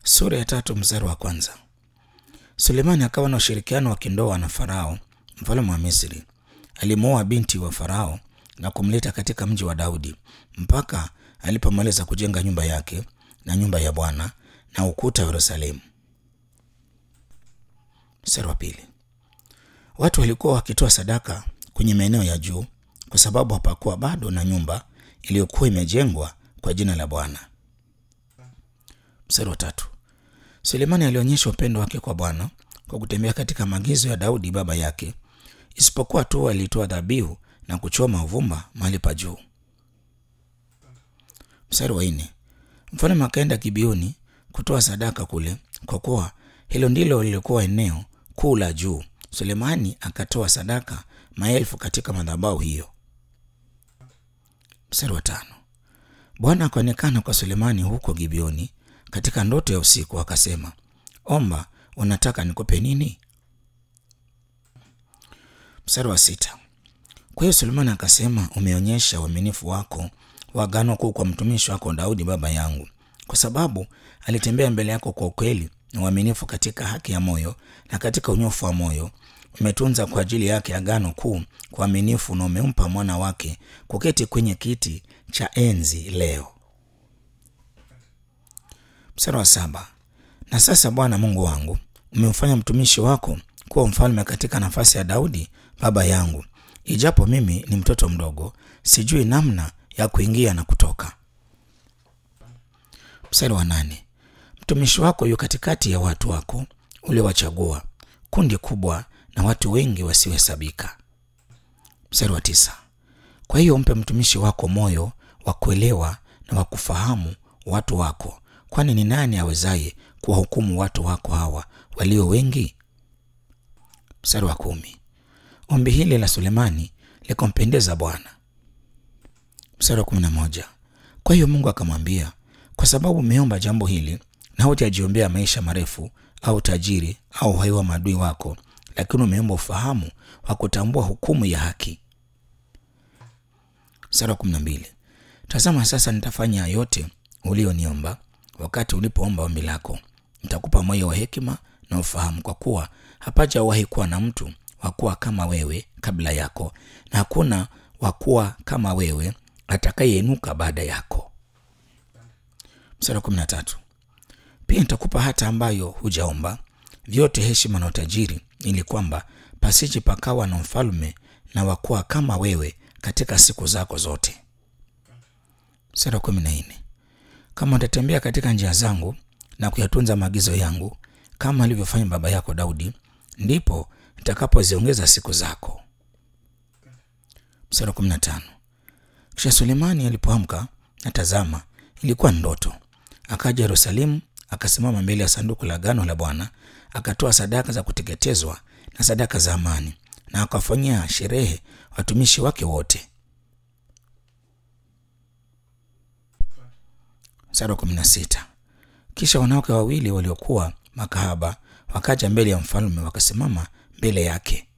Sura ya tatu mstari wa kwanza. Sulemani akawa na ushirikiano wa kindoa na Farao mfalme wa Misri. Alimwoa binti wa Farao na kumleta katika mji wa Daudi mpaka alipomaliza kujenga nyumba yake na nyumba ya Bwana na ukuta wa Yerusalemu. Mstari wa pili. Watu walikuwa wakitoa sadaka kwenye maeneo ya juu kwa sababu hapakuwa bado na nyumba iliyokuwa imejengwa kwa jina la Bwana. Mstari wa tatu. Sulemani alionyesha upendo wake kwa Bwana kwa kutembea katika maagizo ya Daudi baba yake, isipokuwa tu alitoa dhabihu na kuchoma uvumba mahali pa juu. Mstari wa nne. Mfalme akaenda Gibeoni kutoa sadaka kule, kwa kuwa hilo ndilo lilikuwa eneo kuu la juu. Sulemani akatoa sadaka maelfu katika madhabahu hiyo. Mstari wa tano. Bwana akaonekana kwa Sulemani huko Gibeoni katika ndoto ya usiku, akasema, omba, unataka nikupe nini? Mstari wa sita. Kwa hiyo Sulemani akasema, umeonyesha uaminifu wako wa agano kuu kwa mtumishi wako Daudi baba yangu, kwa sababu alitembea mbele yako kwa ukweli na uaminifu katika haki ya moyo na katika unyofu wa moyo. Umetunza kwa ajili yake agano kuu kwa uaminifu, na umempa mwana wake kuketi kwenye kiti cha enzi leo. Mstari wa saba. Na sasa Bwana Mungu wangu, umemfanya mtumishi wako kuwa mfalme katika nafasi ya Daudi baba yangu, ijapo mimi ni mtoto mdogo, sijui namna ya kuingia na kutoka. Mstari wa nane. Mtumishi wako yu katikati ya watu wako uliowachagua, kundi kubwa na watu wengi wasiohesabika. Mstari wa tisa. Kwa hiyo mpe mtumishi wako moyo wa kuelewa na wa kufahamu watu wako, kwani ni nani awezaye kuwahukumu watu wako hawa walio wengi? Mstari wa kumi. Ombi hili la Sulemani likampendeza Bwana. Mstari wa kumi na moja. Kwa hiyo Mungu akamwambia, kwa sababu umeomba jambo hili na hujajiombea maisha marefu au tajiri au uhai wa maadui wako, lakini umeomba ufahamu wa kutambua hukumu ya haki. Mstari wa kumi na mbili. Tazama sasa nitafanya yote ulioniomba wakati ulipoomba ombi lako. Nitakupa moyo wa hekima na ufahamu, kwa kuwa hapajawahi kuwa na mtu wa kuwa kama wewe kabla yako, na hakuna wa kuwa kama wewe atakayeinuka baada yako. Mstari wa kumi na tatu. Pia nitakupa hata ambayo hujaomba, vyote heshima na utajiri, ili kwamba pasije pakawa na mfalme na wakuwa kama wewe katika siku zako zote. Mstari wa kumi na nne. Kama utatembea katika njia zangu na kuyatunza maagizo yangu kama alivyofanya baba yako Daudi, ndipo nitakapoziongeza siku zako. Mstari wa kumi na tano. Kisha Sulemani alipoamka na tazama, ilikuwa ndoto, akaja Yerusalemu, akasimama mbele ya sanduku la agano la Bwana, akatoa sadaka za kuteketezwa na sadaka za amani, na akawafanyia sherehe watumishi wake wote. Mstari wa kumi na sita. Kisha wanawake wawili waliokuwa makahaba wakaja mbele ya mfalme, wakasimama mbele yake.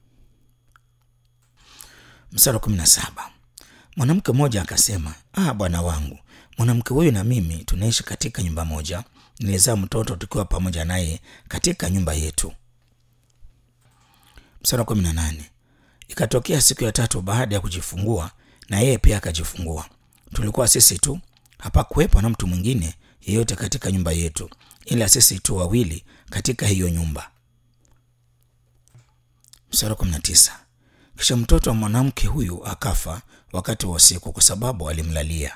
Mstari wa kumi na saba. Mwanamke mmoja akasema, ah, bwana wangu, mwanamke huyu na mimi tunaishi katika nyumba moja, nilizaa mtoto tukiwa pamoja naye katika nyumba yetu. Mstari wa kumi na nane. Ikatokea siku ya tatu baada ya kujifungua, na yeye pia akajifungua. Tulikuwa sisi tu, hapakuwepo na mtu mwingine yeyote katika nyumba yetu, ila sisi tu wawili katika hiyo nyumba. Mstari wa kumi na tisa. Kisha mtoto wa mwanamke huyu akafa wakati wa usiku kwa sababu alimlalia.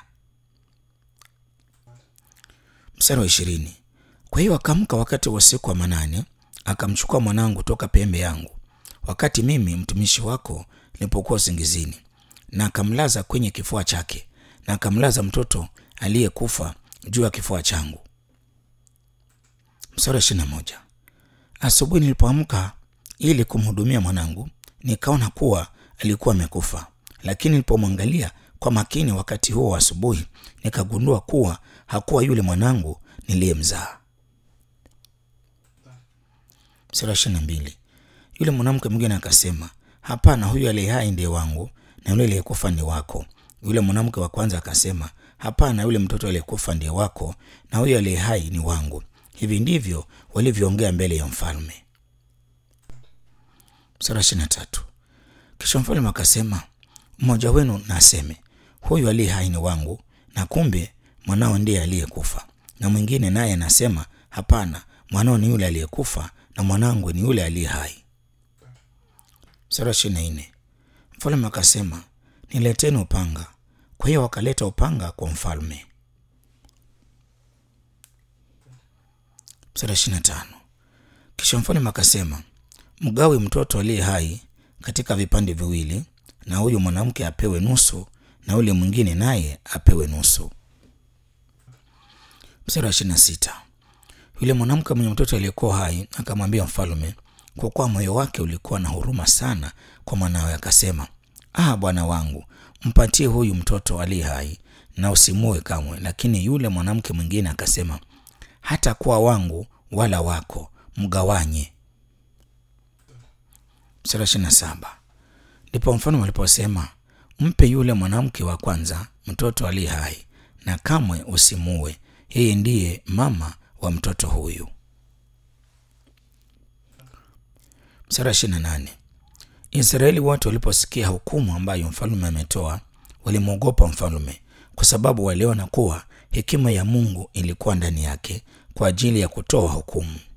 Mstari wa ishirini. Kwa hiyo akaamka wakati wa usiku wa manane, akamchukua mwanangu toka pembe yangu, wakati mimi mtumishi wako nilipokuwa usingizini, na akamlaza kwenye kifua chake, na akamlaza mtoto aliyekufa juu ya kifua changu. Mstari wa ishirini na moja. Asubuhi nilipoamka ili kumhudumia mwanangu nikaona kuwa alikuwa amekufa, lakini nilipomwangalia kwa makini wakati huo wa asubuhi, nikagundua kuwa hakuwa yule mwanangu niliyemzaa. Mstari wa ishirini na mbili. Yule mwanamke mwingine akasema, hapana, huyu aliye hai ndiye wangu na yule aliyekufa ni wako. Yule mwanamke wa kwanza akasema, hapana, yule mtoto aliyekufa ndiye wako na huyu aliye hai ni wangu. hivi ndivyo walivyoongea mbele ya mfalme. Sura ishirini na tatu. Kisha mfalme akasema, mmoja wenu na aseme, huyu aliye hai ni wangu, na kumbe mwanao ndiye aliyekufa. Na mwingine naye anasema, hapana, mwanao ni yule aliyekufa, na mwanangu ni yule aliye hai. Sura ishirini na nne. Mfalme akasema, nileteni upanga. Kwa hiyo wakaleta upanga kwa mfalme. Sura ishirini na tano. Kisha mfalme akasema, mgawe mtoto aliye hai katika vipande viwili, na huyu mwanamke apewe nusu, na yule mwingine naye apewe nusu. Mstari wa ishirini na sita. Yule mwanamke mwenye mtoto aliyekuwa hai akamwambia mfalme, kwa kuwa moyo wake ulikuwa na huruma sana kwa mwanawe, akasema, ah, bwana wangu, mpatie huyu mtoto aliye hai na usimue kamwe. Lakini yule mwanamke mwingine akasema, hata kuwa wangu wala wako, mgawanye. Mstari wa ishirini na saba. Ndipo mfalme aliposema, mpe yule mwanamke wa kwanza mtoto aliye hai na kamwe usimue, yeye ndiye mama wa mtoto huyu. Mstari wa ishirini na nane. Israeli wote waliposikia hukumu ambayo mfalme ametoa, walimwogopa mfalme, kwa sababu waliona kuwa hekima ya Mungu ilikuwa ndani yake kwa ajili ya kutoa hukumu.